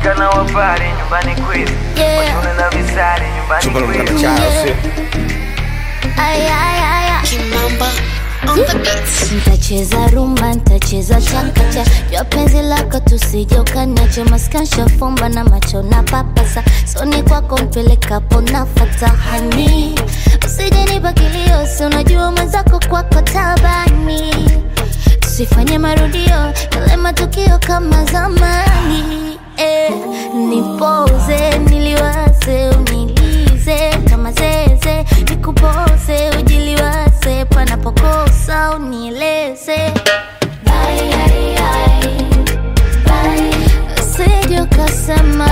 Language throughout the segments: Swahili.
wasichana wapare nyumbani kwetu Yeah. washone na visari nyumbani Chumba kwetu mkana chao sio Ay, ay, ay, ay. Kimamba on the beats. Ntacheza rumba, ntacheza chakacha jua penzi lako tusije ukaniache maskansha fumba na macho na papasa soni kwako mpelekapo nafata hani usije nipa kilio si unajua mwenzako kwako tabani tusifanye marudio yale matukio kama zamani eh, nipoze niliwaze unilize kama zeze nikupoze ujiliwaze panapokosa unieleze Bye, ai, ai. Bye. Usije ukasema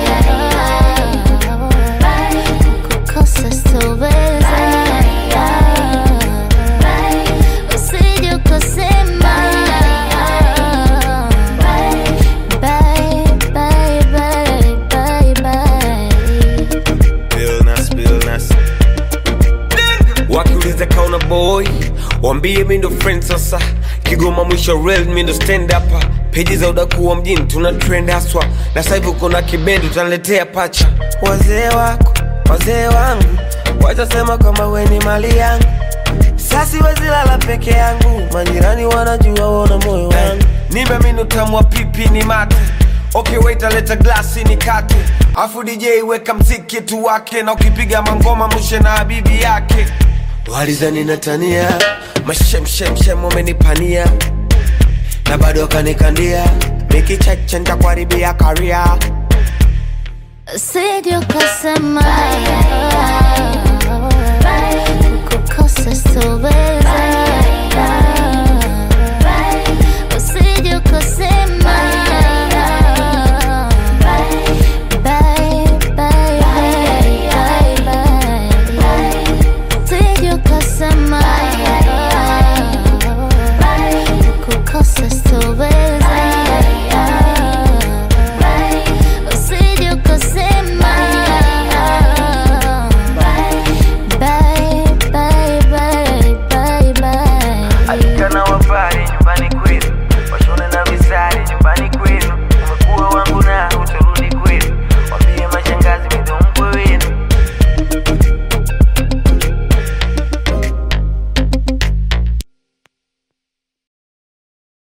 kukosa sitoweza. Usije ukasema Bye, bye, bye, bye, bye. Billnas, Billnas. wakiuliza kauna boy wambie mi ndo friend sasa kigoma mwisho real mi ndo stand up peji za udakuwa mjini tuna trend haswa na sasa hivi kuna kibendi utaniletea pacha wazee wako wazee wangu watasema kwamba we ni mali yangu sasi wezilala peke yangu majirani wanajua wona moyo wangu nipe minu utamu wa pipi ni mate okay wait aleta glasi ni kate afu dj weka mziki tu wake na ukipiga mangoma mushe na habibi yake walizani natania mashemshemshem wamenipania na bado wakanikandia mikicheche ntakuharibia karia Usije ukasema kukosa sitoweza.